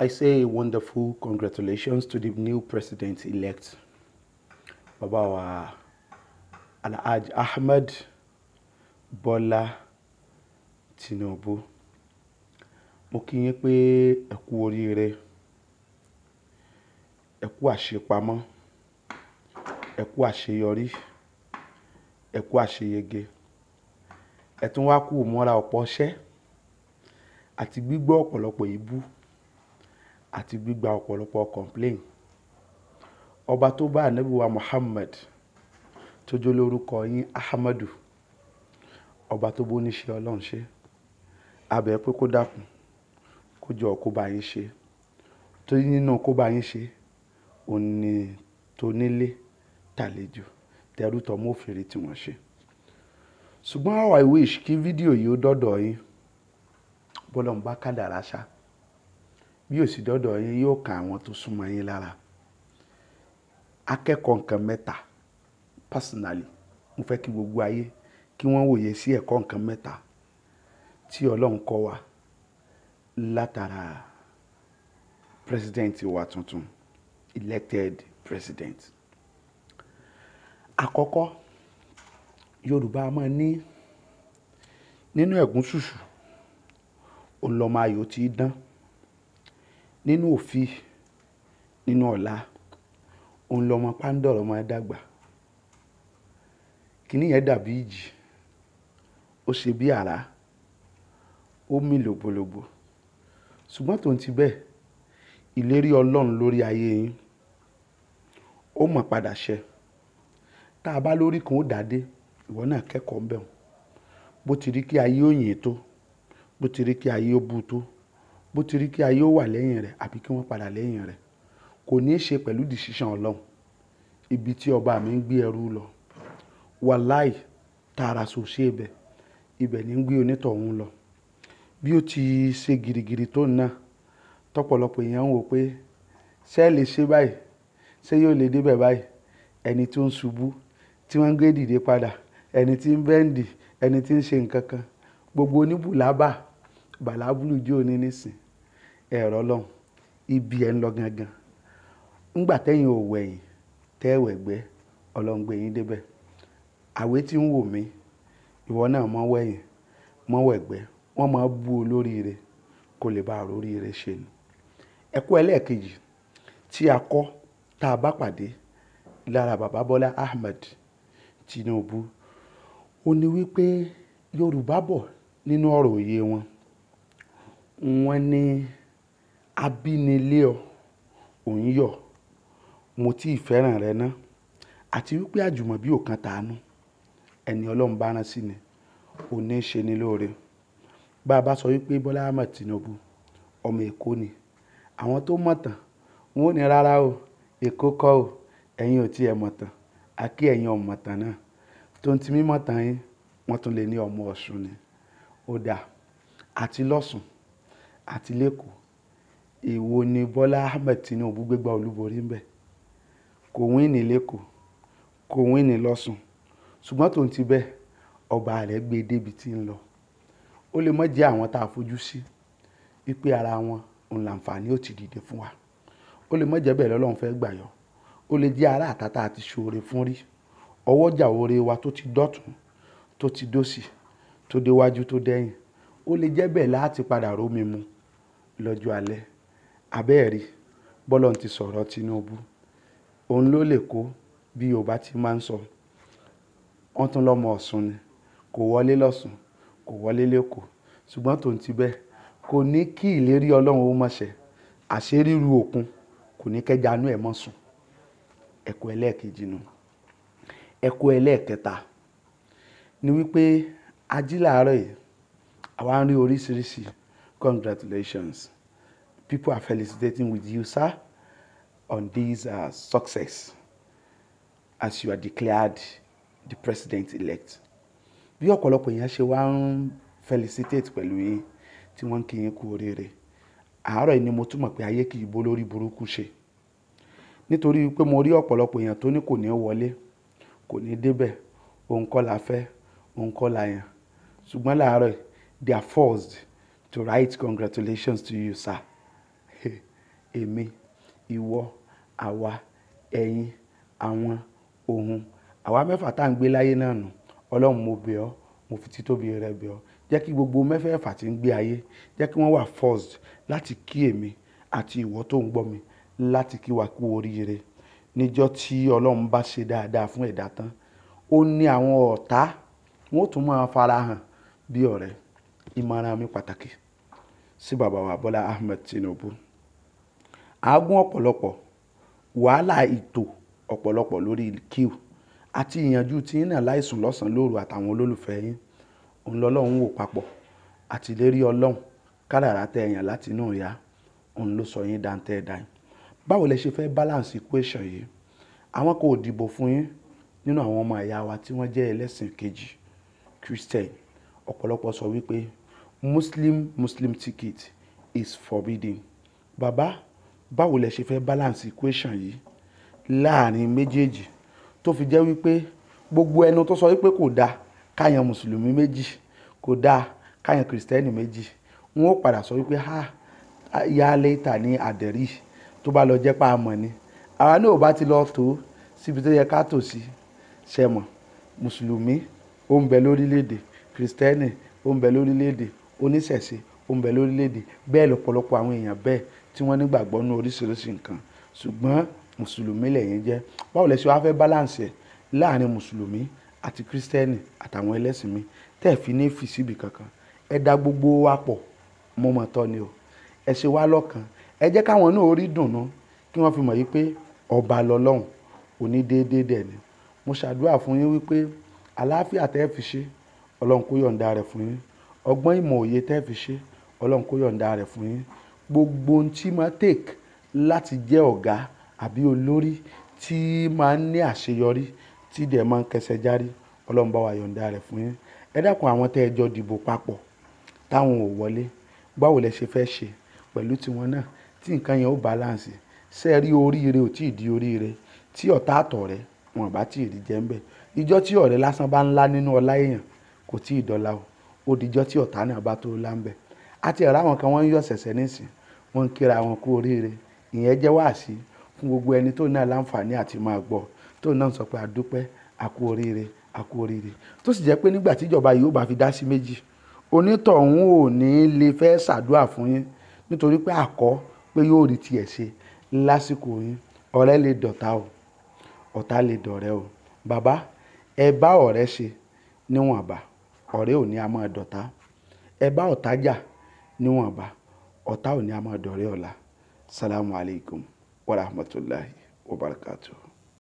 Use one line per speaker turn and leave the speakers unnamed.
I say a wonderful congratulations to the new president-elect, Baba wa Alhaji Ahmed Bola Tinubu. Mo kí yín pé ẹ kú oríire, ẹ kú àṣepamọ́, ẹ kú àṣeyọrí, ẹ kú àṣeyege. Ẹ tún wá kú ìmúra ọ̀pọ̀ iṣẹ́ àti gbígbọ́ ọ̀pọ̀lọpọ̀ èébú àti gbígba ọ̀pọ̀lọpọ̀ complain. Ọba tó bá ànábì wa Muhammad tó jẹ́ olórúkọ yín Ahmadu, ọba tó bó níṣẹ́ Ọlọ́run ṣe. A bẹ̀ ẹ́ pé kó dákun, kó jọ kó bá yín ṣe. Torí nínú kó bá yín ṣe, òun ni tonílé, tàlejò, tẹrú tọmọ ó fi rí tí wọ́n ṣe. Ṣùgbọ́n how I wish kí fídíò yìí ó dọ́dọ̀ yín. Bọ́lọ́run bá kádàrá ṣá. Bí ó sì dọ́dọ̀ yín, yóò kan àwọn tó súnmọ́ yín lára. Akẹ́kọ̀ọ́ nǹkan mẹ́ta personally, mo fẹ́ kí gbogbo ayé kí wọ́n wòye sí ẹ̀kọ́ nǹkan mẹ́ta tí Ọlọ́run kọ́ wa látara president wa tuntun, elected president. Àkọ́kọ́, Yorùbá máa ní nínú ẹ̀gún ṣùṣù, òun lọmọ ayò tí dán. Nínú òfì, nínú ọ̀la, òun lọmọ pándọ̀rọ̀ máa dàgbà. Kíní yẹn dàbí ìjì, ó ṣe bí àrá, ó mì lògbòlògbò. Ṣùgbọ́n tòun ti bẹ́ẹ̀, ìlérí Ọlọ́run lórí ayé yín, ó mọ̀ padà ṣẹ. Tí a bá lórí kan ó dàdé, ìwọ náà kẹ́kọ̀ọ́ ń bẹ̀ wọ́n. Bó ti rí kí ayé ó yìn tó, bó ti rí kí ayé ó bu tó, bó ti rí kí ayé ó wà lẹ́yìn rẹ̀ àbí kí wọ́n padà lẹ́yìn rẹ̀, kò ní í ṣe pẹ̀lú decision Ọlọ́run. Ibi tí ọba mi ń gbé ẹrú lọ, wàláì tààrà ṣòṣe ibẹ̀, ibẹ̀ ni ń gbé onítọ̀hún lọ. Bí ó ti ṣe girigiri tó náà, tọ́pọ̀lọpọ̀ èèyàn ń wò pé ṣé ẹ lè ṣe báyìí? Ṣé yóò lè dé bẹ̀ báyìí? Ẹni tí ó ń ṣubú, tí wọ́n ń gbé dìde padà, ẹni tí ń bẹ́ǹdì, ẹni tí ń ṣe nǹkan kan, gbogbo oníbùlábà, bàlábùlù jó ní nísìn. Ẹ̀rọ Ọlọ́run, ibi ẹ ń lọ gangan. Nígbà tẹ́yìn ò wẹ̀yìn, tẹ́ wẹ̀gbẹ́, Ọlọ́run gbé yín dé bẹ̀. Àwé tí ń wò mí, ìwọ náà mọ́ wẹ̀yìn, mọ́ wẹ̀gbẹ́, wọ́n máa bú olóríire kó lè bá oríire ṣe ni. Ẹ̀kọ́ ẹlẹ́ẹ̀kejì tí a kọ́ tí a bá pàdé lára Bàbá Bọ́lá Ahmed Tinubu, ó ní wípé Yorùbá bọ̀ nínú ọ̀rọ̀ òye wọn. Wọ́n ní abínilé ọ, òun yọ̀, mo tí ì fẹ́ràn rẹ ná. Àti wípé àjùmọ̀bí ò kan tàánú. Ẹni Ọlọ́run bá rán sí ni, ó ní í ṣe ni lóore. Bá a bá sọ wípé Bọ́lá Ahmed Tinubu, ọmọ Èkó ni. Àwọn tó mọ̀ tán, wọ́n ó ní rárá o, Èkó kọ́ o, ẹ̀yin ò tí ẹ mọ̀ tán. A kí ẹ̀yin ò mọ̀ tán náà. Tó ń ti mímọ̀ tán yín, wọ́n tún lè ní ọmọ Ọ̀ṣun ni. Ó dà. Àti lọ́ṣùn, àti lÉkòó. Èwo ni Bọ́lá Ahmed Tinubu gbégbá olúborí ń bẹ̀? Kò win ní lÉkòó, kò win ní lọ́ṣùn. Ṣùgbọ́n tòun ti bẹ́ẹ̀, ọba rẹ̀ gbé dé ibi tí ń lọ. Ó lè má jẹ́ àwọn tí a fojú sí, wípé ara wọn, òun làǹfààní ó ti dìde fún wa. Ó lè má jẹ́ bẹ́ẹ̀ lọ́lọ́run fẹ́ gbà yọ. Ó lè jẹ́ ará àtà tí a ti ṣoore fún rí. Ọwọ́jà oore wa tó ti dọ̀tún, tó ti dóṣì, tó dé iwájú, tó dẹ́yìn. Ó lè jẹ́ bẹ́ẹ̀ láti padà rómi mu lọ́jọ́ alẹ́. Abẹ́ ẹ̀ rí, bọ́lọ́run ti sọ̀rọ̀ Tinubu. Òun ló lè kó bí Yorùbá ti máa ń sọ. Wọ́n tún lọmọ Ọ̀ṣun ni. Kò wọlé lọ́ṣùn, kò wọlé lÉkòó. Ṣùgbọ́n tòun ti bẹ́ẹ̀, kò ní kí ìlérí Ọlọ́run ó má ṣẹ. Àṣé ríru òkun, kò ní kẹ́ja inú ẹ̀ mọ́ sùn. Ẹ̀kọ́ ẹlẹ́ẹ̀kejì nu. Ẹ̀kọ́ ẹlẹ́ẹ̀kẹta ni wípé ají láàárọ̀ yìí, àwa ń rí oríṣiríṣi congratulations. People are felicitating with you, sir, on this uh, success as you are declared the president-elect. Bí ọ̀pọ̀lọpọ̀ èèyàn ṣe wá ń felicitate pẹ̀lú yín tí wọ́n ń kí yín kú oríire. Àárọ̀ yìí ni mo tún mọ̀ pé ayé kì í bó lórí burúkú ṣe. Nítorí wípé mo rí ọ̀pọ̀lọpọ̀ èèyàn tó ní kò ní wọlé, kò ní dé bẹ̀, òun kọ́ la fẹ́, òun kọ́ la yàn. Ṣùgbọ́n láàárọ̀ yìí, they are forced to write congratulations to you, sir. èmi ìwọ àwa ẹ̀yin àwọn òun àwa mẹ́fà tá à ń gbé láyé náà nù ọlọ́run mo bẹ̀ ọ́ mo fi títóbi rẹ bẹ̀ ọ́ jẹ́ kí gbogbo mẹ́fẹ̀ẹ̀fà tí ń gbé ayé jẹ́ kí wọ́n wà first láti kí èmi àti ìwọ tó ń gbọ́ mi láti kí wa kú oríire níjọ́ tí ọlọ́run bá ṣe dáadáa fún ẹ̀dá tán ó ní àwọn ọ̀tá wọn ó tún máa farahàn bí ọ̀rẹ́ ìmọ̀ràn mi pàtàkì sí bàbá wa Bọ́lá Ahmed Tinubu àágùn ọ̀pọ̀lọpọ̀ wàhálà ètò ọ̀pọ̀lọpọ̀ lórí kíw àti ìyànjú tí yín náà láìsùn lọ́sàn-án lóru àtàwọn olólùfẹ́ yín òun lọ́lọ́run wò papọ̀ àtìlérí ọlọ́run kádàrá tẹ ẹ̀yàn láti inú ìyá òun ló sọ yín dáńtẹ́ ẹ̀dá yín báwo lẹ ṣe fẹ́ balance equation yìí àwọn kò dìbò fún yín nínú àwọn ọmọ ìyá wa tí wọ́n jẹ́ ẹlẹ́sìn kejì Christian ọ̀pọ̀lọpọ̀ sọ wípé Muslim Muslim ticket is forbidden bàbá báwo lẹ ṣe fẹ́ balance equation yìí láàrin méjèèjì tó fi jẹ́ wípé gbogbo ẹnu tó sọ wípé kò dáa káyan mùsùlùmí méjì kò dáa káyan kìrìsìtẹ́nì méjì wọn ó padà sọ wípé ha ya lẹ́tà ní àdẹ̀rí tó bá lọ jẹ́ pa àmọ́ ni àwa náà ò bá ti lọ tó síbi tó yẹ ká tò sí ṣẹmọ̀ mùsùlùmí ó ń bẹ lórílẹ̀‐èdè kìrìsìtẹ́nì ó ń bẹ lórílẹ̀‐èdè oníṣẹ̀ṣe ó ń bẹ lórílẹ̀‐èdè bẹ́ẹ̀ lọ́pọ̀lọpọ̀ àwọn èèyàn bẹ́ẹ̀ tí wọ́n nígbàgbọ́ nínú oríṣiríṣi nǹkan ṣùgbọ́n mùsùlùmí lẹ́yìn jẹ́ báwo lẹ ṣe wá fẹ́ balance ẹ̀ láàrin mùsùlùmí àti kírísítẹ́nì àtàwọn ẹlẹ́sìn mi tẹ́ ẹ̀ fi ní fi síbi kankan ẹ dá gbogbo wa pọ̀ mo mọ̀ tọ́ ni o ẹ ṣe wá lọ́kan ẹ jẹ́ káwọn náà orí dùnnú kí wọ́n fi mọ̀ yí pé ọba lọ́lọ́run òní déédéé dẹ̀ ni mo ṣàdúrà fún yín wípé àlàáfíà tẹ́ ẹ fi ṣe ọlọ́run kó yọ̀ǹda rẹ̀ fún yín ọgbọ́n ìmọ̀ òye tẹ́ ẹ fi ṣe ọlọ́run kó yọ̀ǹda rẹ̀ fún yín gbogbo ohun tí máa take láti jẹ́ ọ̀gá àbí olórí tí máa ń ní àṣeyọrí tí dẹ̀ máa ń kẹsẹ̀ járí ọlọ́run bá wa yọ̀ǹda rẹ̀ fún yín ẹ dákun àwọn tẹ́ ẹ jọ dìbò papọ̀ táwọn ò wọlé báwo lẹ ṣe fẹ́ ṣe pẹ̀lú tiwọn náà tí nǹkan yẹn ó balance ṣe rí oríire ò tí ì di oríire tí ọ̀tá àtọ̀ rẹ wọn bá tí ì rí jẹ́ ń bẹ̀ ìjọ́ tí ọ̀rẹ́ lásán bá ńlá nínú ọlá èèyàn kò tí ì dọ́là o ó dijọ́ tí ọ̀tá náà bá tó lá ń bẹ̀ àti ẹ̀rọ àwọn kan wọ́n ń yọ̀ ṣẹ̀ṣẹ̀ nísìn wọ́n ń kíra wọn kú oríire ìyẹn jẹ́ wáàsí fún gbogbo ẹni tó náà láǹfààní àti máa gbọ́ tó náà sọ pé àdúpẹ́ àkú oríire àkú oríire tó sì jẹ́ pé nígbà tíjọba yìí ó bá fi dá sí méjì onítọ̀hún ò ní lè fẹ́ ṣàdúrà fún yín nítorí pé àkọ́ pé yóò rí tiẹ̀ ṣe lásìkò yín ọ̀rẹ́ lè dọ̀tá o ọ̀tá lè dọ̀rẹ́ o bàbá ẹ bá ọ̀rẹ́ ṣe níwọ̀nba ọ̀rẹ́ ò ní a máa dọ̀tá ẹ bá ọ̀tá jà níwọ̀nba ọ̀tá ò ní a máa dọ̀rẹ́ ọ̀la salamu alaykum wa rahmatulahi wa barakatuh.